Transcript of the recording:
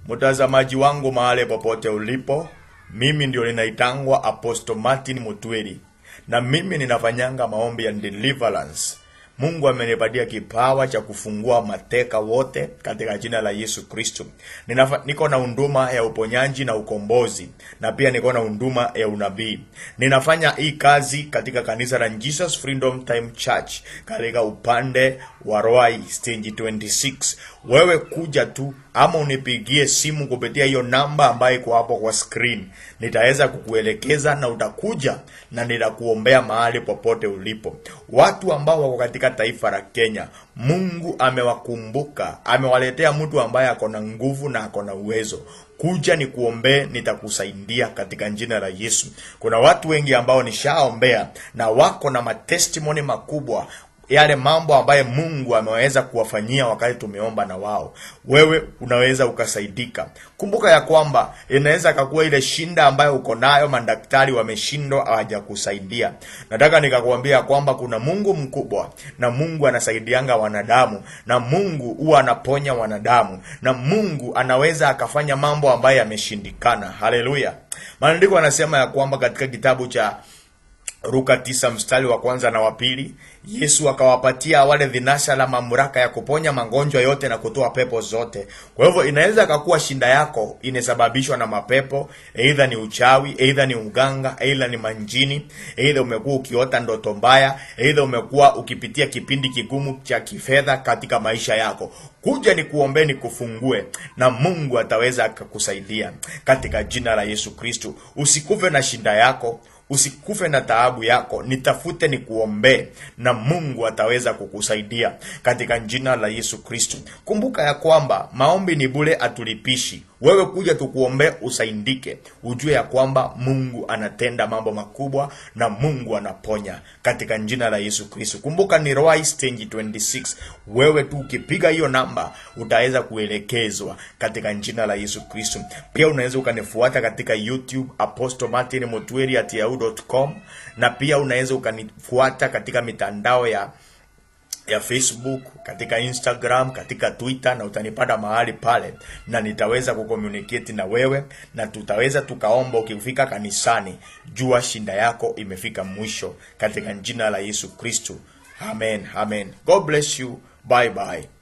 Mtazamaji wangu mahali popote ulipo, mimi ndio ninaitangwa Apostle Martin Mutweri, na mimi ninafanyanga maombi ya deliverance. Mungu amenipatia kipawa cha kufungua mateka wote katika jina la Yesu Kristo. Ninafa- Niko na huduma ya uponyaji na ukombozi na pia niko na huduma ya unabii. Ninafanya hii kazi katika kanisa la Jesus Freedom Time Church katika upande wa Roai stage 26. Wewe kuja tu ama unipigie simu kupitia hiyo namba ambayo iko hapo kwa screen. Nitaweza kukuelekeza na utakuja na nitakuombea mahali popote ulipo. Watu ambao wako katika taifa la Kenya, Mungu amewakumbuka, amewaletea mtu ambaye ako na nguvu na ako na uwezo. Kuja ni kuombee, nitakusaidia katika jina la Yesu. Kuna watu wengi ambao nishaombea na wako na matestimony makubwa yale mambo ambayo Mungu ameweza kuwafanyia wakati tumeomba na wao. Wewe unaweza ukasaidika. Kumbuka ya kwamba inaweza kakuwa ile shinda ambayo uko nayo, madaktari wameshindwa, hawajakusaidia. Nataka nikakuambia kwamba kuna Mungu mkubwa na Mungu anasaidianga wanadamu na Mungu huwa anaponya wanadamu na Mungu anaweza akafanya mambo ambayo yameshindikana. Haleluya! Maandiko yanasema ya kwamba katika kitabu cha Luka tisa mstari wa kwanza na wa pili, Yesu akawapatia wale vinasha la mamlaka ya kuponya magonjwa yote na kutoa pepo zote. Kwa hivyo inaweza kakuwa shinda yako inasababishwa na mapepo, aidha ni uchawi, aidha ni uganga, aidha ni manjini, aidha umekuwa ukiota ndoto mbaya, aidha umekuwa ukipitia kipindi kigumu cha kifedha katika maisha yako. Kuja ni kuombee ni kufungue na Mungu ataweza akakusaidia katika jina la Yesu Kristo. Usikufe na shinda yako usikufe na taabu yako, nitafute ni kuombee na Mungu ataweza kukusaidia katika jina la Yesu Kristo. Kumbuka ya kwamba maombi ni bure, atulipishi. Wewe kuja tukuombee usaidike, ujue ya kwamba Mungu anatenda mambo makubwa na Mungu anaponya katika jina la Yesu Kristo. Kumbuka ni Roai stage 26. Wewe tu ukipiga hiyo namba utaweza kuelekezwa katika jina la Yesu Kristo. Pia unaweza ukanifuata katika YouTube Apostle Martin Mutweri at yahoo.com na pia unaweza ukanifuata katika mitandao ya ya Facebook, katika Instagram, katika Twitter na utanipata mahali pale na nitaweza kucommunicate na wewe na tutaweza tukaomba. Ukifika kanisani, jua shinda yako imefika mwisho katika jina la Yesu Kristo. Amen, amen. God bless you. Bye bye.